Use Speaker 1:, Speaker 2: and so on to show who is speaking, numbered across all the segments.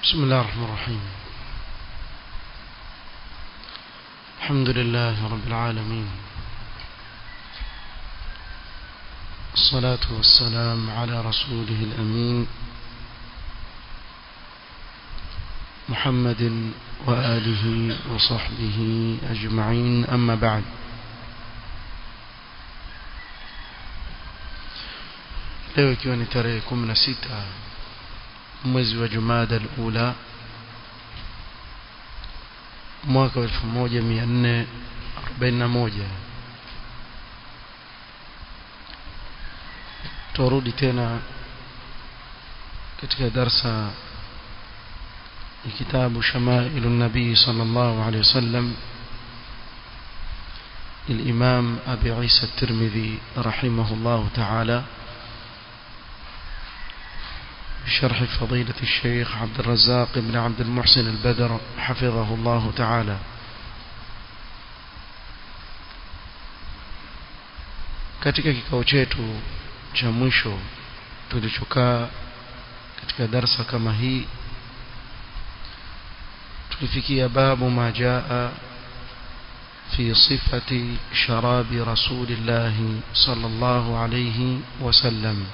Speaker 1: بسم الله الرحمن الرحيم الحمد لله رب العالمين الصلاة والسلام على رسوله الأمين محمد وآله وصحبه أجمعين أما بعد leo ikiwa ni tarehe 16 mwezi wa Jumada al-Ula mwaka wa 1441 turudi tena katika darsa ya kitabu Shamailu Nabii sallallahu alaihi wasallam الإمام أبي عيسى الترمذي رحمه الله تعالى بشرح فضيلة الشيخ عبد الرزاق بن عبد المحسن البدر حفظه الله تعالى katika kikao chetu cha mwisho tulichokaa katika darsa kama hii tulifikia babu ma jaa fi sifati sharabi rasulillahi sallallahu alayhi wasallam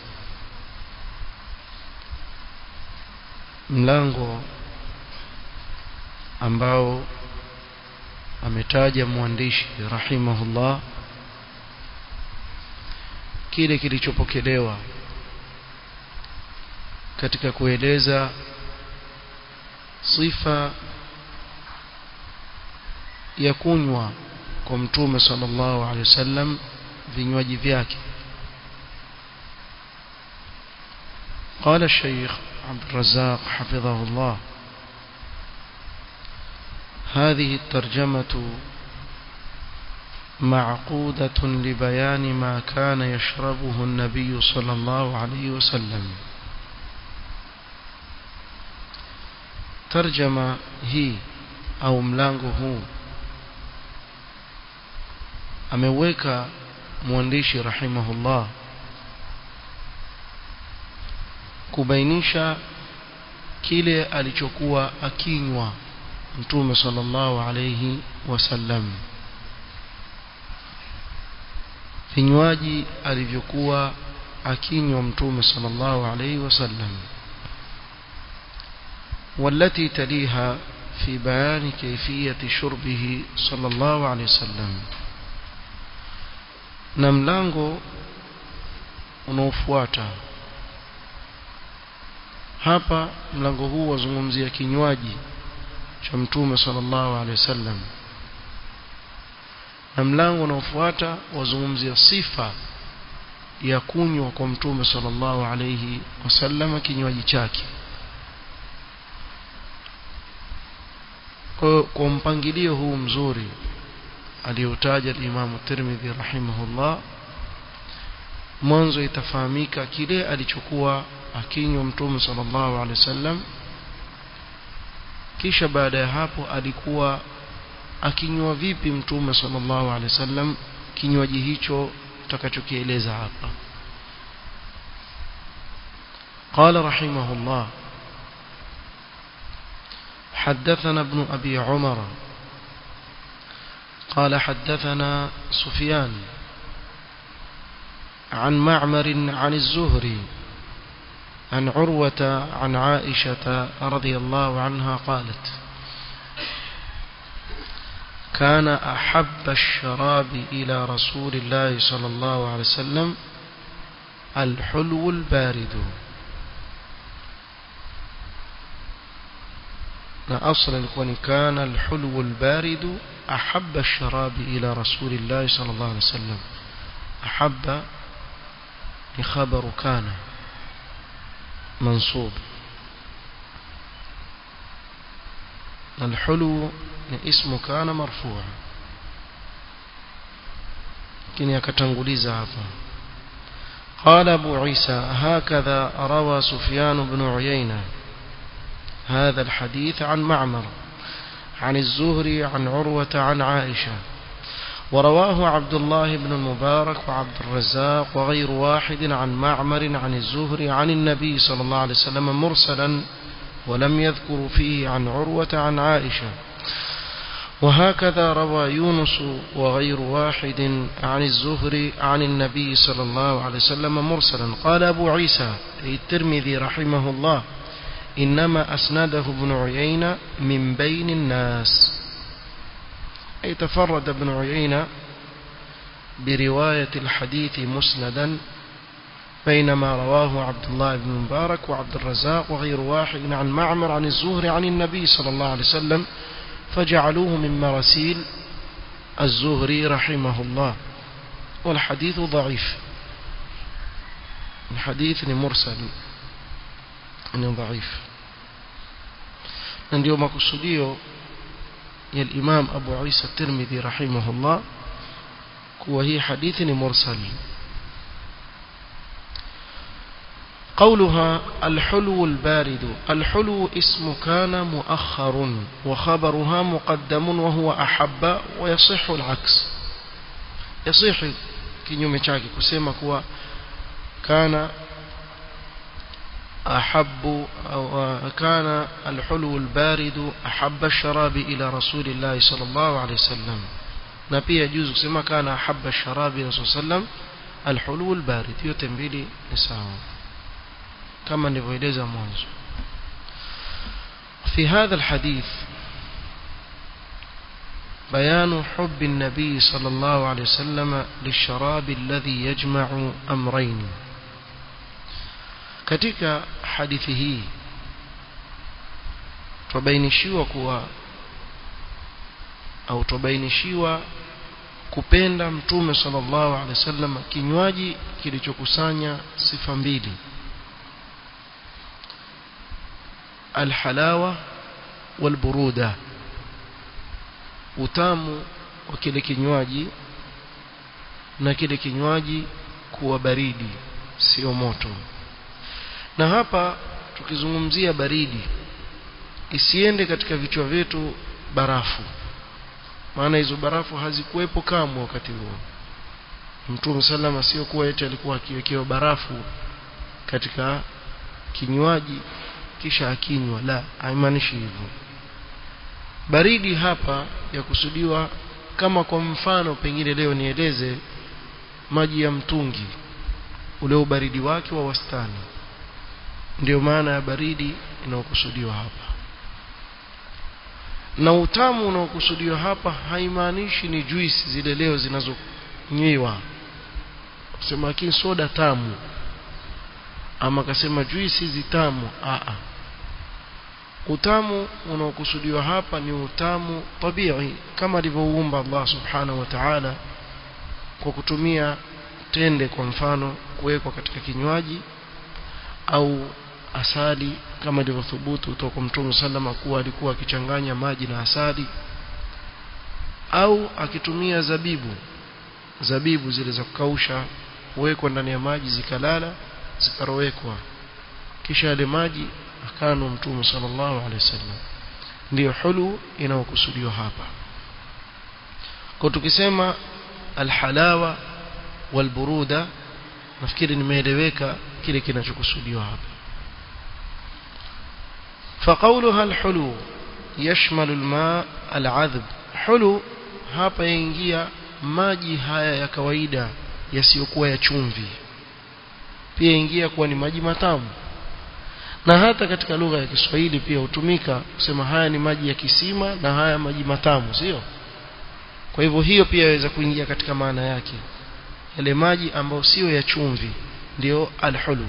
Speaker 1: mlango ambao ametaja mwandishi rahimahullah kile kilichopokelewa katika kueleza sifa ya kunywa kwa mtume sallallahu alaihi wasallam vinywaji vyake قال الشيخ عبد الرزاق حفظه الله هذه الترجمة معقودة لبيان ما كان يشربه النبي صلى الله عليه وسلم ترجمة هي أو ملانغه ameweka mwandishi rahimahullah kubainisha kile alichokuwa akinywa mtume sallallahu alayhi wasallam vinywaji alivyokuwa akinywa mtume sallallahu alayhi wasallam والتي تليها في بيان كيفية شربه صلى الله عليه وسلم na mlango unaofuata hapa mlango huu wazungumzia kinywaji cha mtume sallallahu alaihi wasallam na mlango unaofuata wazungumzia sifa ya kunywa kwa mtume sallallahu alaihi wasallam kinywaji chake kwa, kwa mpangilio huu mzuri aliyotaja Imam Tirmidhi rahimahullah mwanzo itafahamika kile alichokuwa akinywa mtume sallallahu alaihi wasallam kisha baada ya hapo alikuwa akinywa vipi mtume sallallahu alaihi wasallam kinywaji hicho tutakachokieleza hapa قال رحمه الله حدثنا ابن أبي عمر قال حدثنا سفيان عن معمر عن الزهري عن عروة عن عائشة رضي الله عنها قالت كان أحب الشراب إلى رسول الله صلى الله عليه وسلم الحلو البارد أصلا يكون كان الحلو البارد أحب الشراب إلى رسول الله صلى الله عليه وسلم أحب لخبر كان منصوب الحلو اسم كان مرفوع لكن يكتنغليز هذا قال أبو عيسى هكذا روى سفيان بن عيينة هذا الحديث عن معمر عن الزهري عن عروة عن عائشة ورواه عبد الله بن المبارك وعبد الرزاق وغير واحد عن معمر عن الزهري عن النبي صلى الله عليه وسلم مرسلا ولم يذكر فيه عن عروة عن عائشة وهكذا روى يونس وغير واحد عن الزهري عن النبي صلى الله عليه وسلم مرسلا قال أبو عيسى الترمذي رحمه الله إنما أسنده ابن عيينة من بين الناس أي تفرد ابن عيينة برواية الحديث مسندا بينما رواه عبد الله بن مبارك وعبد الرزاق وغير واحد عن معمر عن الزهري عن النبي صلى الله عليه وسلم فجعلوه من مراسيل الزهري رحمه الله والحديث ضعيف الحديث مرسل ni dhaifu na ndio makusudio ya Imam Abu Isa Tirmidhi rahimahullah kuwa hii hadithi ni mursal قولها الحلو البارد الحلو اسم كان مؤخر وخبرها مقدم وهو أحب ويصح العكس يصح kinyume chake kusema kuwa kana أحب أو كان الحلو البارد أحب الشراب إلى رسول الله صلى الله عليه وسلم نبي يجوز كما كان أحب الشراب إلى رسول الله صلى الله عليه وسلم الحلو البارد يتنبيلي نساء كما نفيدز منذ في هذا الحديث بيان حب النبي صلى الله عليه وسلم للشراب الذي يجمع أمرين katika hadithi hii tubainishiwa kuwa au tubainishiwa kupenda mtume sallallahu alaihi wasallam kinywaji kilichokusanya sifa mbili alhalawa walburuda utamu wa kile kinywaji na kile kinywaji kuwa baridi sio moto na hapa tukizungumzia baridi isiende katika vichwa vyetu barafu maana hizo barafu hazikuwepo kamwe wakati huo Mtume salama sio kuwa eti alikuwa akiwekewa barafu katika kinywaji kisha akinywa la haimaanishi hivyo baridi hapa ya kusudiwa kama kwa mfano pengine leo nieleze maji ya mtungi ule ubaridi wake wa wastani ndio maana ya baridi inayokusudiwa hapa na utamu unaokusudiwa hapa haimaanishi ni juisi zile leo zinazonywiwa kusema lakini soda tamu ama akasema juisi hizi tamu a utamu unaokusudiwa hapa ni utamu tabii kama alivyouumba Allah subhanahu wa ta'ala kwa kutumia tende kwa mfano kuwekwa katika kinywaji au asali kama ilivyothubutu kutoka kwa Mtume sallama kuwa alikuwa akichanganya maji na asali au akitumia zabibu zabibu zile za kukausha huwekwa ndani ya maji zikalala zikarowekwa kisha yale maji akano Mtume sallallahu alaihi wasallam ndiyo hulu inayokusudiwa hapa kwa tukisema alhalawa walburuda nafikiri nimeeleweka kile kinachokusudiwa hapa فقولها الحلو يشمل الماء العذب حلو hapa yaingia maji haya ya kawaida yasiyokuwa ya chumvi pia ingia kuwa ni maji matamu na hata katika lugha ya Kiswahili pia hutumika kusema haya ni maji ya kisima na haya maji matamu sio kwa hivyo hiyo pia yaweza kuingia katika maana yake yale maji ambayo sio ya chumvi ndio alhulu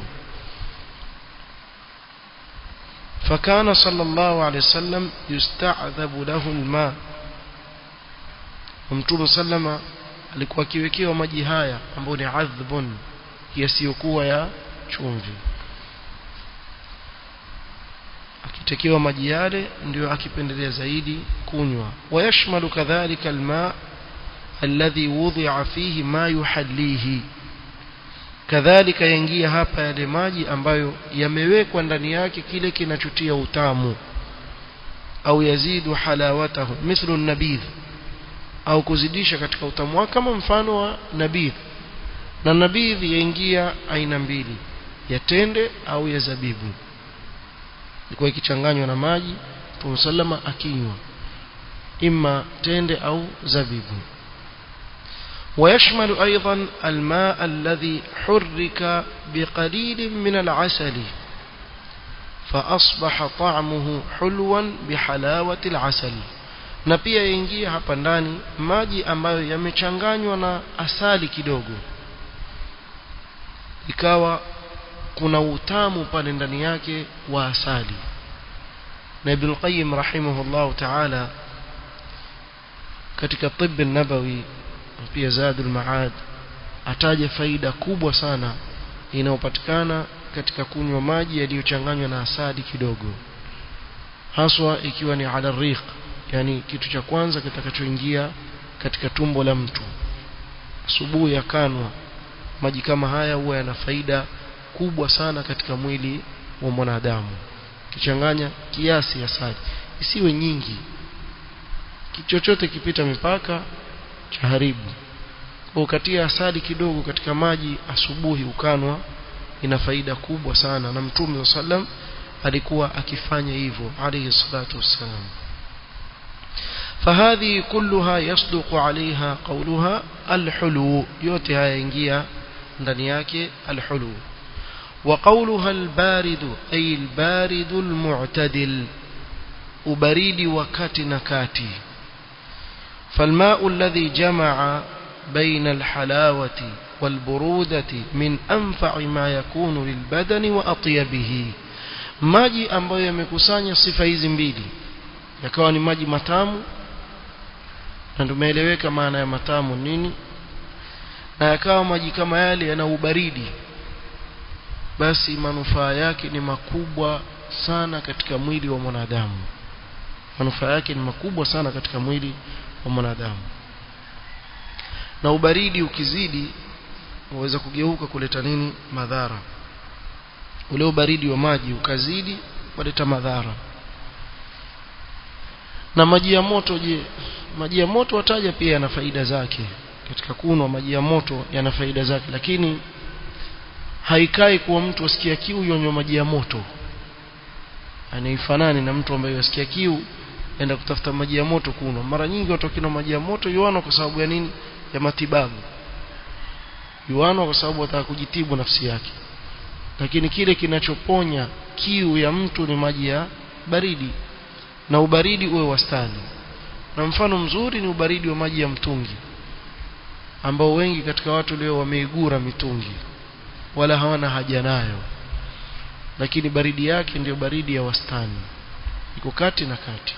Speaker 1: فكان صلى الله عليه وسلم يستعذب له الماء ومتوم سلم alikuwa akiwekewa maji haya ambayo ni adhbun yasiyokuwa ya chumvi akitekewa maji yale ndio akipendelea zaidi kunywa wayashmalu kadhalika alma alladhi wudhi'a fihi ma yuhallihi kadhalika yaingia hapa yale maji ambayo yamewekwa ndani yake kile kinachotia utamu au yazidu halawatahu mithlu nabidh au kuzidisha katika utamu wake kama mfano wa nabidh na nabidh yaingia aina mbili ya tende au ya zabibu ilikuwa ikichanganywa na maji Mtume sallama akinywa imma tende au zabibu ويشمل أيضا الماء الذي حرك بقليل من العسل فأصبح طعمه حلوا بحلاوة العسل na pia yaingia hapa ndani maji ambayo yamechanganywa na asali kidogo ikawa kuna utamu pale ndani yake wa asali na Ibn Qayyim rahimahullah ta'ala katika tibb nabawi pia Zadul Maad ataja faida kubwa sana inayopatikana katika kunywa maji yaliyochanganywa na asali kidogo haswa ikiwa ni ala riq yani kitu cha kwanza kitakachoingia katika tumbo la mtu asubuhi yakanwa maji kama haya huwa yana faida kubwa sana katika mwili wa mwanadamu kichanganya kiasi asali isiwe nyingi chochote kipita mipaka cha haribu kwa ukatia asali kidogo katika maji asubuhi ukanwa ina faida kubwa sana na mtume sallam alikuwa akifanya hivyo alayhi salatu wassalam فهذه كلها يصدق عليها قولها الحلو yote haya ingia ndani yake alhulu وقولها البارد أي البارد المعتدل ubaridi wakati na kati فالماء الذي جمع بين الحلاوة والبرودة من أنفع ما يكون للبدن وأطيبه maji ambayo yamekusanya sifa hizi mbili yakawa ni maji matamu na tumeeleweka maana ya matamu nini na yakawa maji kama yale yana ubaridi basi manufaa yake ni makubwa sana katika mwili wa mwanadamu manufaa yake ni makubwa sana katika mwili wa mwanadamu na ubaridi ukizidi waweza kugeuka kuleta nini madhara ule ubaridi wa maji ukazidi waleta madhara na maji ya moto je maji ya moto wataja pia yana faida zake katika kunwa maji ya moto yana faida zake lakini haikai kuwa mtu asikia kiu yonywa maji ya moto anaifanani na mtu ambaye asikia kiu enda kutafuta maji ya moto kunywa mara nyingi watu wakinywa maji ya moto yuano kwa sababu ya nini ya matibabu yuano kwa sababu wataka kujitibu nafsi yake lakini kile kinachoponya kiu ya mtu ni maji ya baridi na ubaridi uwe wastani na mfano mzuri ni ubaridi wa maji ya mtungi ambao wengi katika watu leo wameigura mitungi wala hawana haja nayo lakini baridi yake ndiyo baridi ya wastani iko kati na kati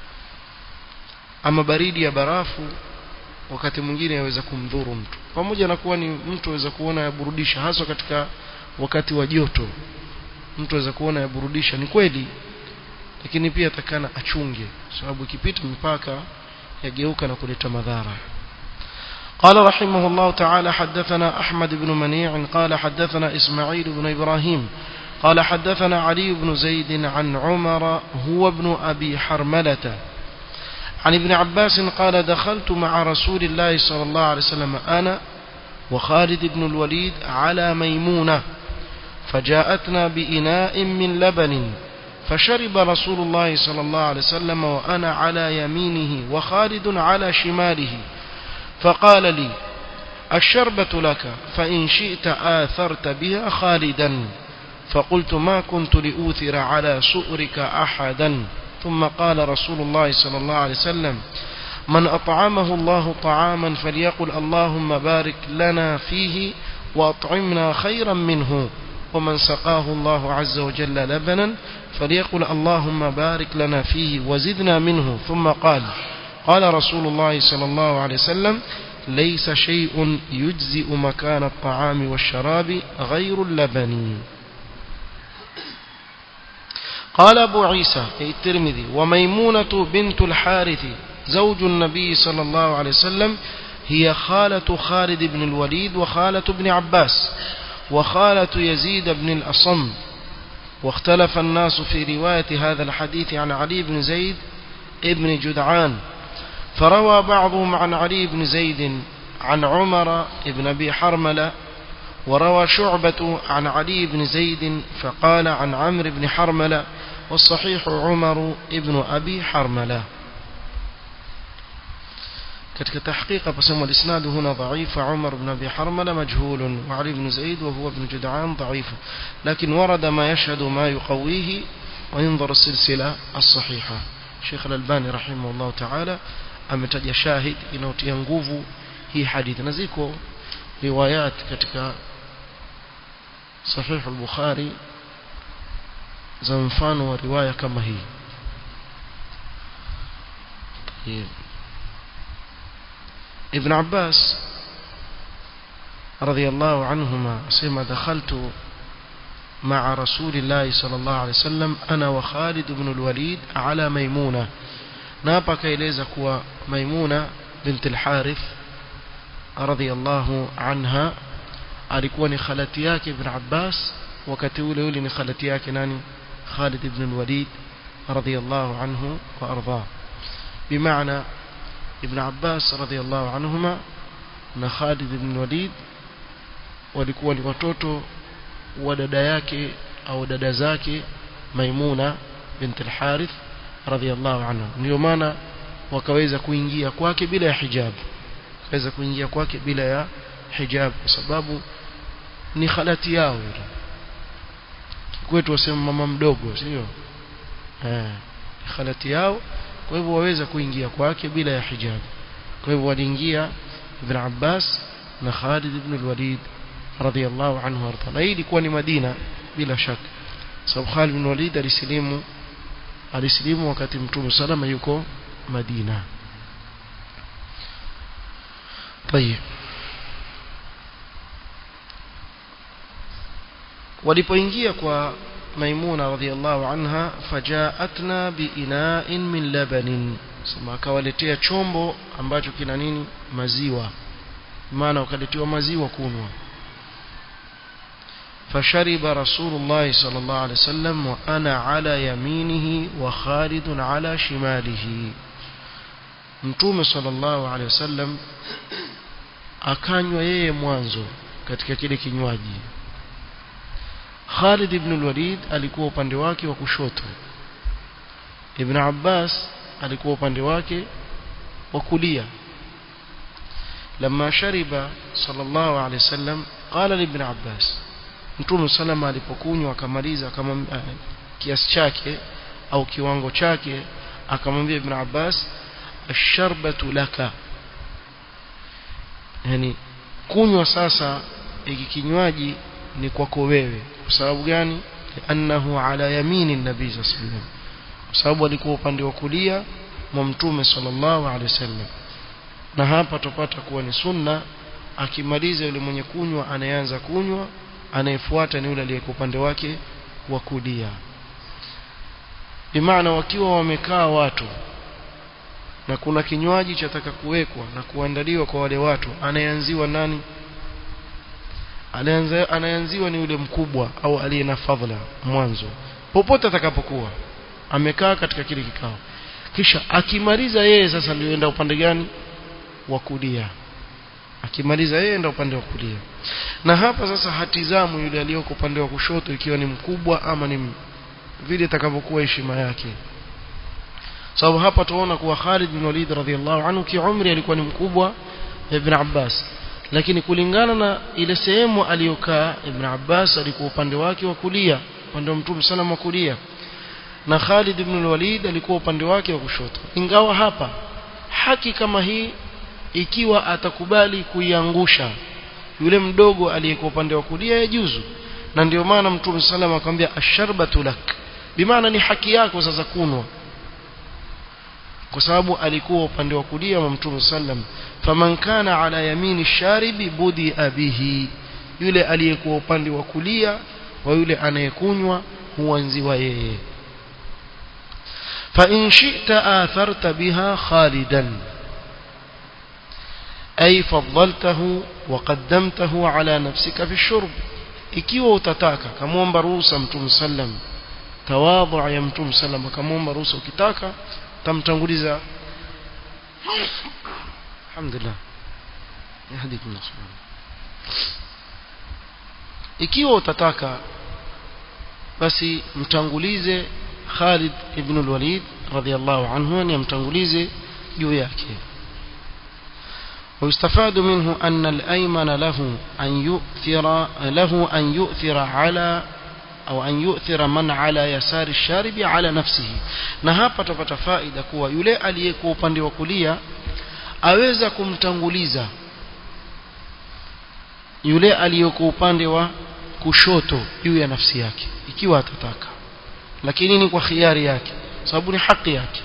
Speaker 1: ama baridi ya barafu wakati mwingine yaweza kumdhuru mtu pamoja na kuwa ni mtu aweza kuona yaburudisha hasa katika wakati wa joto mtu aweza kuona yaburudisha ni kweli lakini pia atakana achunge sababu ikipita mipaka yageuka na kuleta madhara قال رحمه الله تعالى حدثنا أحمد بن منيع قال حدثنا إسماعيل بن إبراهيم قال حدثنا علي بن زيد عن عمر هو ابن أبي حرملة عن ابن عباس قال دخلت مع رسول الله صلى الله عليه وسلم أنا وخالد بن الوليد على ميمونة فجاءتنا بإناء من لبن فشرب رسول الله صلى الله عليه وسلم وأنا على يمينه وخالد على شماله فقال لي الشربة لك فإن شئت آثرت بها خالدا فقلت ما كنت لأوثر على سؤرك أحدا ثم قال رسول الله صلى الله عليه وسلم من أطعمه الله طعاما فليقل اللهم بارك لنا فيه وأطعمنا خيرا منه ومن سقاه الله عز وجل لبنا فليقل اللهم بارك لنا فيه وزدنا منه ثم قال قال رسول الله صلى الله عليه وسلم ليس شيء يجزئ مكان الطعام والشراب غير اللبن قال أبو عيسى أي الترمذي وميمونة بنت الحارث زوج النبي صلى الله عليه وسلم هي خالة خالد بن الوليد وخالة ابن عباس وخالة يزيد بن الأصم واختلف الناس في رواية هذا الحديث عن علي بن زيد ابن جدعان فروى بعضهم عن علي بن زيد عن عمر بن أبي حرملة وروى شعبة عن علي بن زيد فقال عن عمرو بن حرملة والصحيح عمر ابن أبي حرملة katika tahqiqa pasema al-isnad huna dha'if Umar ibn Abi Harmala majhul wa Ali ibn Zaid wa huwa ibn Jud'an dha'if lakin warada ma yashhadu ma yuqawihi wa yanzur as-silsila as-sahiha Sheikh al-Albani rahimahullah ta'ala ametaja shahid inayotia nguvu hii hadithi na ziko riwayat katika sahih al-Bukhari za mfano wa riwaya kama hii طيب ابن عباس رضي الله عنهما سيما دخلت مع رسول الله صلى الله عليه وسلم أنا وخالد بن الوليد على ميمونة نابا كيليزا كوا ميمونة بنت الحارث رضي الله عنها alikuwa ni khalati yake ibn Abbas wakati ule ule ni khalati yake nani Khalid ibn al-Walid radiyallahu anhu wa arda bimaana ibn Abbas radiyallahu anhuma na Khalid ibn Walid walikuwa ni watoto wa dada yake au dada zake Maimuna bint al-Harith radiyallahu anha ndio maana wakaweza kuingia kwake bila ya hijab wakaweza kuingia kwake bila ya hijab kwa sababu ni khalati yao ile kwetu wasema mama mdogo sio eh khalati yao kwa hivyo waweza kuingia kwake bila ya hijab kwa hivyo waliingia ibn Abbas na Khalid ibn al-Walid radiyallahu anhu warda na hii ilikuwa ni Madina bila shaka sababu Khalid ibn Walid alisilimu alisilimu wakati Mtume salama yuko Madina طيب walipoingia kwa maimuna radhiallahu anha fajaatna biina'in min labanin sema akawaletea chombo ambacho kina nini maziwa maana wakaletewa maziwa kunwa فشرب رسول الله صلى الله عليه وسلم وأنا على يمينه وخالد على شماله mtume sallallahu alaihi wasallam akanywa yeye mwanzo katika kile kinywaji Khalid ibn al-Walid alikuwa upande wake wa kushoto Ibn Abbas alikuwa upande wake wa kulia لما شرب صلى الله عليه وسلم قال لابن عباس Mtume salama alipokunywa akamaliza kama kiasi chake au kiwango chake akamwambia Ibn Abbas asharbatu laka yani kunywa sasa hiki kinywaji ni kwako wewe kwa sababu gani annahu ala yamini nabii sallallahu alaihi wasallam kwa sababu alikuwa upande wa kulia mwa mtume sallallahu alaihi wasallam na hapa tupata kuwa ni sunna akimaliza yule mwenye kunywa anayeanza kunywa anayefuata ni yule aliyeko upande wake wa kulia bimaana wakiwa wamekaa watu na kuna kinywaji chataka kuwekwa na kuandaliwa kwa wale watu anayeanziwa nani anayeanziwa ni yule mkubwa au aliye na fadhila mwanzo popote atakapokuwa amekaa katika kile kikao kisha akimaliza yeye sasa ndio enda upande gani wa kulia akimaliza yeye enda upande wa kulia na hapa sasa hatizamu yule aliyoko upande wa kushoto ikiwa ni mkubwa ama ni vile itakavyokuwa heshima yake sababu hapa tunaona kuwa Khalid bin Walid radhiallahu anhu kiumri alikuwa ni mkubwa Ibn Abbas lakini kulingana na ile sehemu aliyokaa Ibn Abbas alikuwa upande wake wa kulia upande wa Mtume sana wa kulia na Khalid ibn Walid alikuwa upande wake wa kushoto ingawa hapa haki kama hii ikiwa atakubali kuiangusha yule mdogo aliyekuwa upande wa kulia yajuzu na ndio maana Mtume sallam akamwambia asharbatu lak bimaana ni haki yako sasa kunwa kwa sababu alikuwa upande wa kulia wa Mtume sallam faman kana ala yamini sharibi budi abihi yule aliyekuwa upande wa kulia wa yule anayekunywa huanziwa yeye fa in shi'ta atharta biha khalidan ay faddaltahu wa qaddamtahu ala nafsika fi shurb ikiwa utataka kamwomba ruhusa Mtume sallam tawadhu ya Mtume sallam akamwomba ruhusa ukitaka tamtanguliza alhamdulillah yahdikum Allah ikiwa utataka basi mtangulize Khalid ibn al-Walid radiyallahu anhu ni amtangulize juu yake ويستفاد منه أن الأيمن له أن يؤثر له أن يؤثر على أو أن يؤثر من على يسار الشارب على نفسه na hapa tupata faida kuwa yule aliyekuwa upande wa kulia aweza kumtanguliza yule aliyekuwa upande wa kushoto juu ya nafsi yake ikiwa atataka lakini ni kwa khiari yake sababu ni haki yake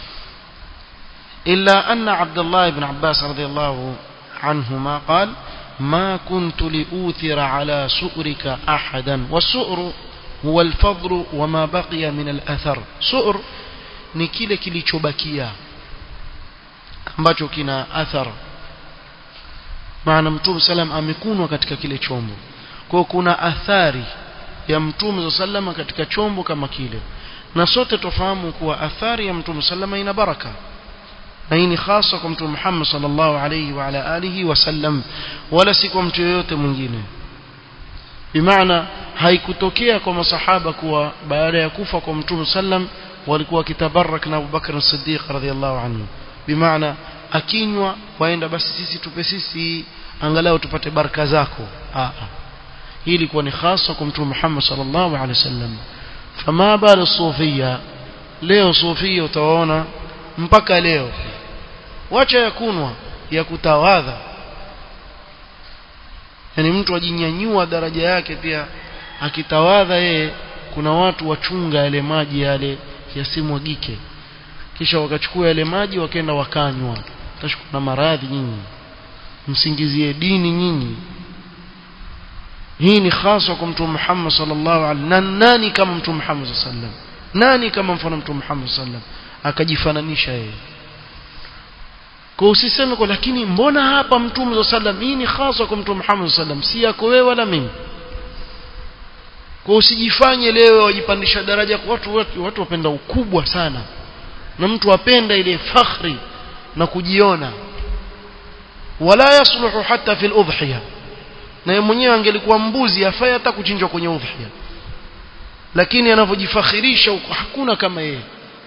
Speaker 1: إلا أن عبد الله بن عباس رضي الله عنهما قال ما كنت لأوثر على سؤرك أحدا والسؤر هو الفضل وما بقي من الأثر سؤر ni kile kilichobakia ambacho kina athar maana mtume salam amekunwa katika kile chombo kwa kuna athari ya mtume salama katika chombo kama kile na sote tofahamu kuwa athari ya mtume salama ina baraka na hii ni hasa kwa mtume Muhammad sallallahu alayhi wa ala alihi wasallam wala si kwa mtu yoyote mwingine bimaana haikutokea kwa masahaba kuwa baada ya kufa kwa mtume sallam walikuwa wakitabarak na Abu Bakr as-Siddiq radhiyallahu anhu bimaana akinywa waenda basi sisi tupe sisi angalau tupate baraka zako a hii ilikuwa ni hasa kwa mtume Muhammad sallallahu alayhi wasallam fama bala sufia leo sufia utawaona mpaka leo wacha ya kunwa ya kutawadha yani mtu ajinyanyua daraja yake pia akitawadha yeye kuna watu wachunga yale maji yale yasimwagike kisha wakachukua yale maji wakaenda wakanywa tashukuru na maradhi nyinyi msingizie dini nyinyi hii ni hasa kwa mtume Muhammad sallallahu alaihi na nani kama mtume Muhammad sallallahu alaihi wasallam nani kama mfano mtume Muhammad sallallahu alaihi wasallam akajifananisha yeye kwa usiseme kwa lakini mbona hapa mtume sallam hii ni hasa kwa mtume Muhammad sallam si yako wewe wala mimi kwa usijifanye leo wajipandisha daraja kwa watu watu, watu wapenda ukubwa sana na mtu apenda ile fakhri na kujiona wala yasluhu hata fil udhiya na yeye mwenyewe angelikuwa mbuzi afai hata kuchinjwa kwenye udhiya lakini anavyojifakhirisha hakuna kama yeye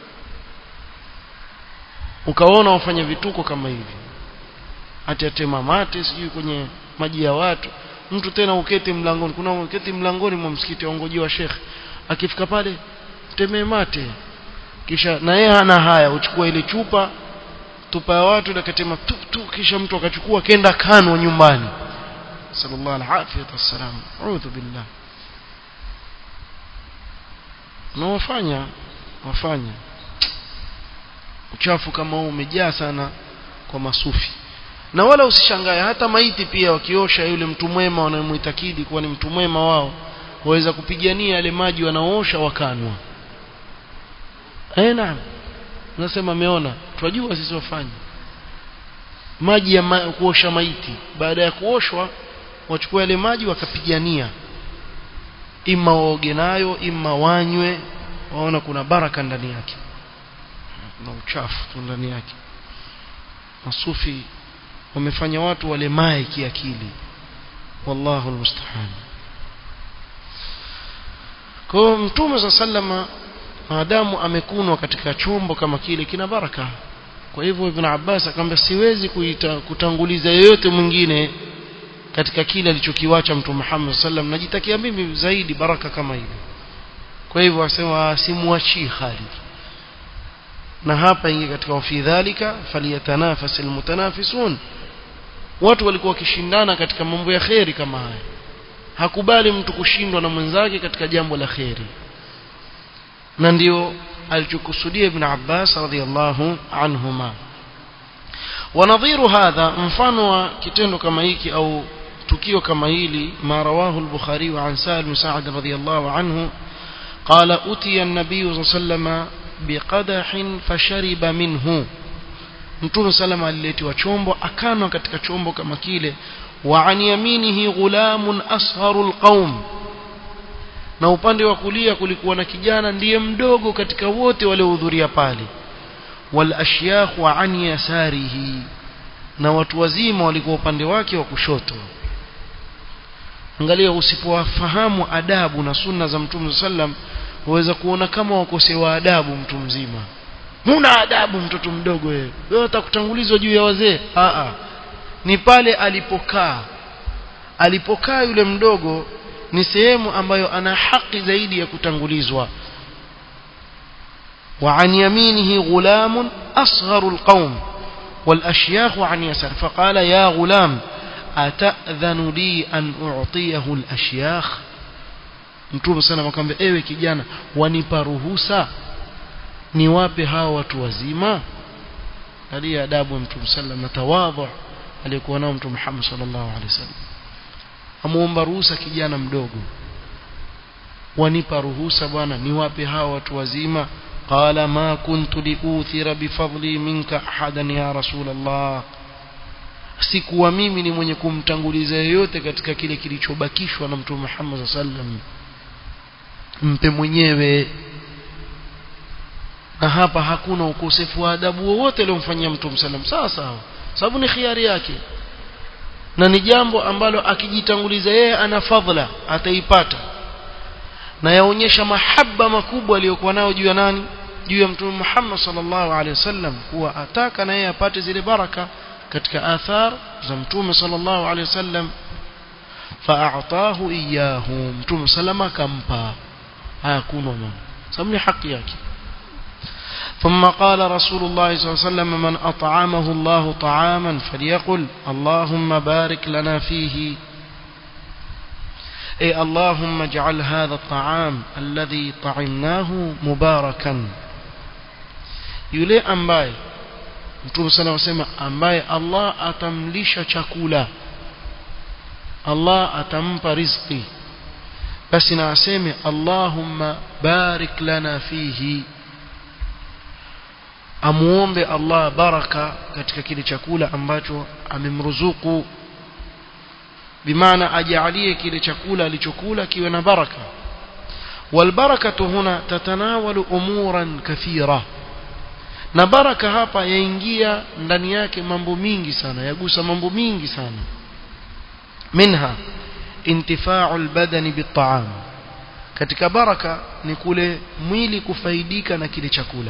Speaker 1: ukaona wafanya vituko kama hivi atatema mate sijui kwenye maji ya watu mtu tena uketi mlangoni kuna uketi mlangoni mwa msikiti waongojiwa shekhe akifika pale temee mate kisha na yeye hana haya uchukua ile chupa tupa ya watu akatema tu tu kisha mtu akachukua kenda kano nyumbani sallallahu alaihi wasallam a'udhu billah na wafanya wafanya uchafu kama huu umejaa sana kwa masufi na wala usishangae hata maiti pia wakiosha yule mtu mwema wanamuitakidi kuwa ni mtu mwema wao waweza kupigania yale maji wanaoosha wakanwa eh naam nasema ameona tunajua sisi wafanye maji ya ma kuosha maiti baada ya kuoshwa wachukua yale maji wakapigania ima waoge nayo ima wanywe waona kuna baraka ndani yake na uchafu tu ndani yake masufi wamefanya watu walemae kiakili wallahu almusta'an kwa mtume za sallama maadamu amekunwa katika chombo kama kile kina baraka kwa hivyo ibn Abbas akamwambia siwezi kuita, kutanguliza yeyote mwingine katika kile alichokiwacha mtume Muhammad sallam najitakia mimi zaidi baraka kama ile kwa hivyo asema simuachii Khalid na hapa ingi katika fi dhalika faliyatanafasil mutanafisun watu walikuwa wakishindana katika mambo ya kheri kama haya hakubali mtu kushindwa na mwenzake katika jambo la kheri na ndio alichokusudia ibn Abbas radhiallahu anhuma ونظير هذا mfano wa kitendo kama hiki au tukio kama hili ma rawahu al-Bukhari an Sa'id bin Sa'd radhiyallahu anhu qala utiya an-nabiy sallallahu alayhi wasallam biqadahin fashariba minhu Mtume salama aliletiwa chombo akanwa katika chombo kama kile wa an yaminihi ghulamun asharu alqaum na upande wa kulia kulikuwa na kijana ndiye mdogo katika wote waliohudhuria pale wal ashyakh wa an yasarihi na watu wazima walikuwa upande wake wa kushoto angalia usipowafahamu adabu na sunna za Mtume sallam waweza kuona kama wakosewa adabu mtu mzima huna adabu mtoto mdogo wewe wewe utakutangulizwa juu ya wazee a a ni pale alipokaa alipokaa yule mdogo ni sehemu ambayo ana haki zaidi ya kutangulizwa وعن يمينه غلام أصغر القوم والأشياخ عن يسار فقال يا غلام أتأذن لي أن أعطيه الأشياخ mtume sana akamwambia ewe kijana wanipa ruhusa niwape hawa watu wazima hali adabu mtume sallam na tawadhu aliyekuwa nao mtume Muhammad sallallahu alaihi wasallam amuomba ruhusa kijana mdogo wanipa ruhusa bwana niwape hawa watu wazima قال ما كنت لأوثر بفضلي منك أحدا يا رسول الله sikuwa mimi ni mwenye kumtanguliza yeyote katika kile kilichobakishwa na mtume Muhammad sallam mpe mwenyewe na hapa hakuna ukosefu wa adabu wowote aliyomfanyia mtume sallam sawa sawa sababu ni khiari yake na ni jambo ambalo akijitanguliza yeye ana fadhila ataipata na yaonyesha mahaba makubwa aliyokuwa nayo juu ya nani juu ya mtume Muhammad sallallahu alaihi wasallam kuwa ataka na yeye apate zile baraka katika athar za mtume sallallahu alaihi wasallam fa'atahu iyahu mtume salama kampa hayakuna mama sababu ni haki yake ثم قال رسول الله صلى الله عليه وسلم من أطعمه الله طعاما فليقل اللهم بارك لنا فيه أي اللهم اجعل هذا الطعام الذي طعمناه مباركا yule ambaye mtume sana wasema ambaye Allah atamlisha chakula Allah atampa riziki basi na aseme Allahumma barik lana fihi amuombe Allah baraka katika kile chakula ambacho amemruzuku bimaana ajalie kile chakula alichokula kiwe na baraka والبركه هنا تتناول امورا كثيره na baraka hapa yaingia ndani yake mambo mingi sana yagusa mambo mingi sana minha intifa'u albadani bit'am katika baraka ni kule mwili kufaidika na kile chakula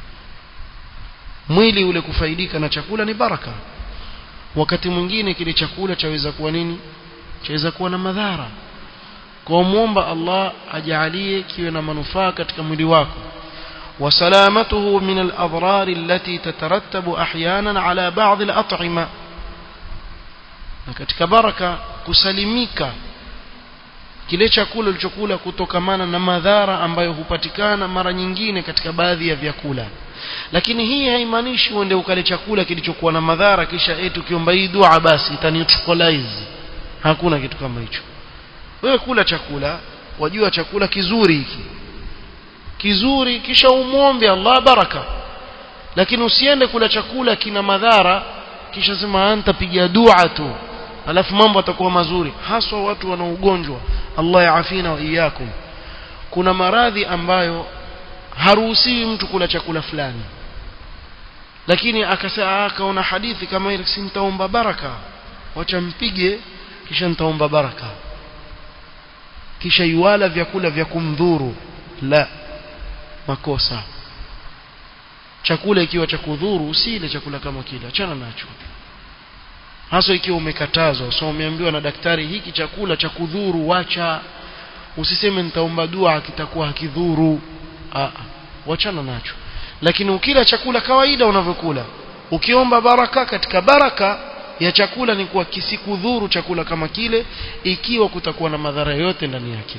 Speaker 1: mwili ule kufaidika na chakula ni baraka wakati mwingine kile chakula chaweza kuwa nini chaweza kuwa na madhara kwa muomba Allah ajalie kiwe na manufaa katika mwili wako وسلامته من الأضرار التي تترتب أحيانا على بعض الأطعمة katika baraka kusalimika kile chakula ulichokula kutokamana na madhara ambayo hupatikana mara nyingine katika baadhi ya vyakula lakini hii haimaanishi uende ukale chakula kilichokuwa na madhara kisha eti ukiomba hii dua basi itaneutralize hakuna kitu kama hicho wewe kula chakula wajua chakula kizuri hiki kizuri kisha umwombe Allah baraka lakini usiende kula chakula kina madhara kisha sema anta piga dua tu alafu mambo atakuwa mazuri haswa watu wana ugonjwa Allah yaafina wa iyakum kuna maradhi ambayo haruhusiwi mtu kula chakula fulani lakini akasema akaona hadithi kama ile si nitaomba baraka wacha mpige kisha nitaomba baraka kisha yuala vyakula vya kumdhuru la makosa chakula ikiwa cha kudhuru usile chakula kama kile achana nacho hasa ikiwa umekatazwa so umeambiwa na daktari hiki chakula cha kudhuru wacha usiseme nitaomba dua kitakuwa hakidhuru a wachana nacho lakini ukila chakula kawaida unavyokula ukiomba baraka katika baraka ya chakula ni kuwa kisikudhuru chakula kama kile ikiwa kutakuwa na madhara yote ndani yake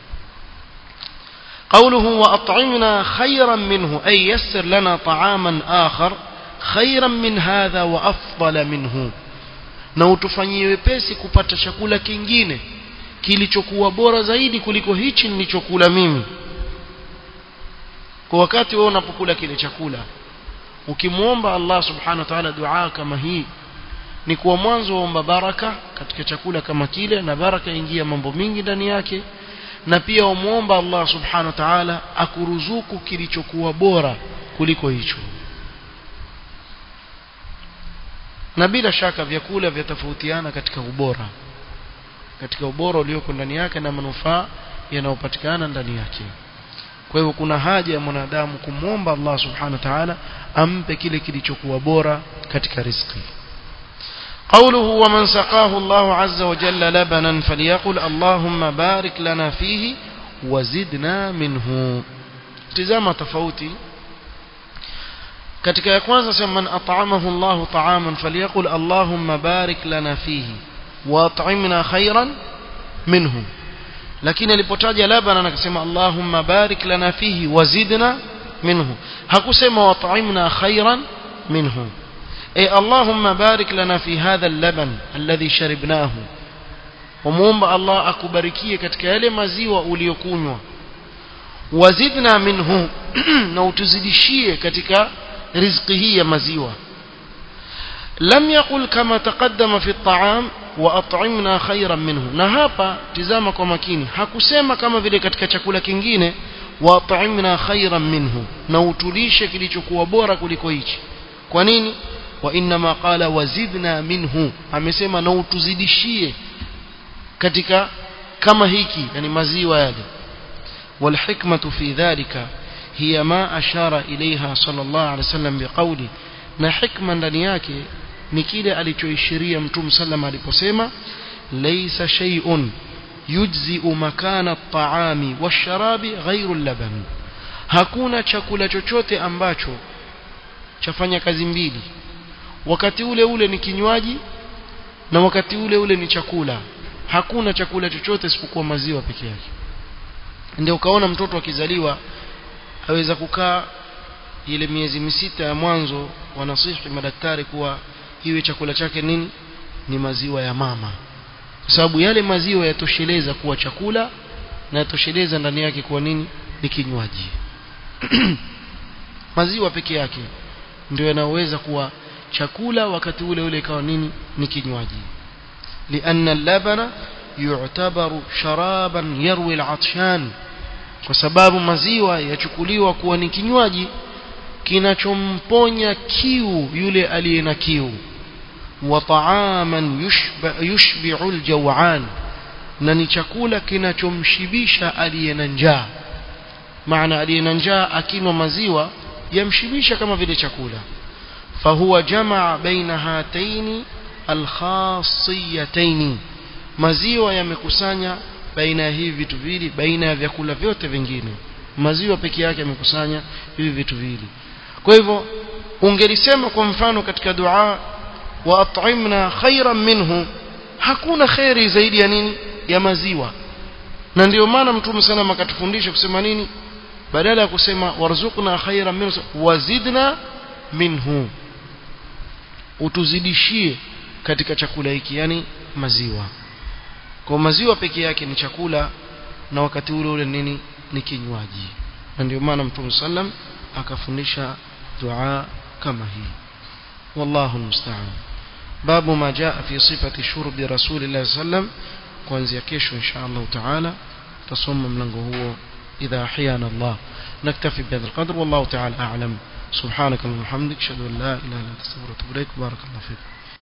Speaker 1: قوله وأطعمنا خيرا منه أي يسر لنا طعاما آخر خيرا من هذا وأفضل منه na utufanyie wepesi kupata chakula kingine kilichokuwa bora zaidi kuliko hichi nilichokula mimi kwa wakati wewe unapokula kile chakula ukimwomba Allah subhanahu wa ta'ala dua kama hii ni kuwa mwanzo waomba baraka katika chakula kama kile na baraka ingia mambo mingi ndani yake na pia umuomba Allah subhanahu wa ta'ala akuruzuku kilichokuwa bora kuliko hicho na bila shaka vyakula vyatofautiana katika ubora katika ubora ulioko ndani yake na manufaa yanayopatikana ndani yake kwa hivyo kuna haja ya mwanadamu kumwomba Allah subhanahu wa ta'ala ampe kile kilichokuwa bora katika riziki قوله ومن سقاه الله عز وجل لبنا فليقل اللهم بارك لنا فيه وزدنا منه tizama tofauti katika ya kwanza sema man at'amahu Allah ta'aman falyaqul Allahumma barik lana fihi wa at'imna khairan minhu lakini alipotaja labana akasema Allahumma barik lana fihi wa zidna minhu hakusema wa at'imna khairan minhu أي اللهم بارك لنا في هذا اللبن الذي شربناه وموomba Allah akubarikie katika yale maziwa uliyokunywa wazidna minhu na utuzidishie katika riziki hii ya maziwa lam yaqul kama taqaddama fi at-ta'am wa at'imna khayran minhu na hapa tizama kwa makini hakusema kama vile katika chakula kingine wa at'imna khayran minhu na utulishe kilichokuwa bora kuliko hichi kwa nini وإنما قال وزدنا منه amesema na utuzidishie katika kama hiki yani maziwa yale والحكمة في ذلك هي ما أشار إليها صلى الله عليه وسلم بقوله na hikma ndani yake ni kile alichoishiria mtume sallam aliposema laysa shay'un yujzi'u makana at-ta'ami wash-sharabi ghayru al-laban hakuna chakula chochote ambacho chafanya kazi mbili wakati ule ule ni kinywaji na wakati ule ule ni chakula hakuna chakula chochote isipokuwa maziwa peke yake ndio ukaona mtoto akizaliwa aweza kukaa ile miezi misita ya mwanzo wanasihi madaktari kuwa iwe chakula chake nini ni maziwa ya mama kwa sababu yale maziwa yatosheleza kuwa chakula na yatosheleza ndani yake kuwa nini ni kinywaji maziwa peke yake ndio yanaweza kuwa chakula wakati ule ule ikawa nini ni kinywaji lianna labana yu'tabaru sharaban yarwi al'atshan kwa sababu maziwa yachukuliwa kuwa ni kinywaji kinachomponya kiu yule aliye na kiu wa ta'aman yushbi'u al-jaw'an na ni chakula kinachomshibisha aliye na njaa maana aliye na njaa akinwa maziwa yamshibisha kama vile chakula فهو جمع بين هاتين الخاصيتين maziwa yamekusanya baina ya hivi vitu viwili baina ya vyakula vyote vingine maziwa peke yake yamekusanya hivi vitu viwili kwa hivyo ungelisema kwa mfano katika dua wa at'imna khairan minhu hakuna khairi zaidi ya nini ya maziwa na ndio maana mtume sana akatufundisha kusema nini badala ya kusema warzuqna khairan minhu wazidna minhu utuzidishie katika chakula hiki yani maziwa kwa maziwa peke yake ni chakula na wakati ule ule nini ni kinywaji na ndio maana mtume sallam akafundisha dua kama hii wallahu musta'an babu ma jaa fi sifati shurbi rasulillah sallam kuanzia kesho insha Allah taala tasoma mlango huo idha ahyana Allah naktafi bihadha alqadr wallahu taala a'lam سبحانك اللهم وبحمدك اشهد ان لا اله الا انت استغفرك واتوب اليك بارك الله فيك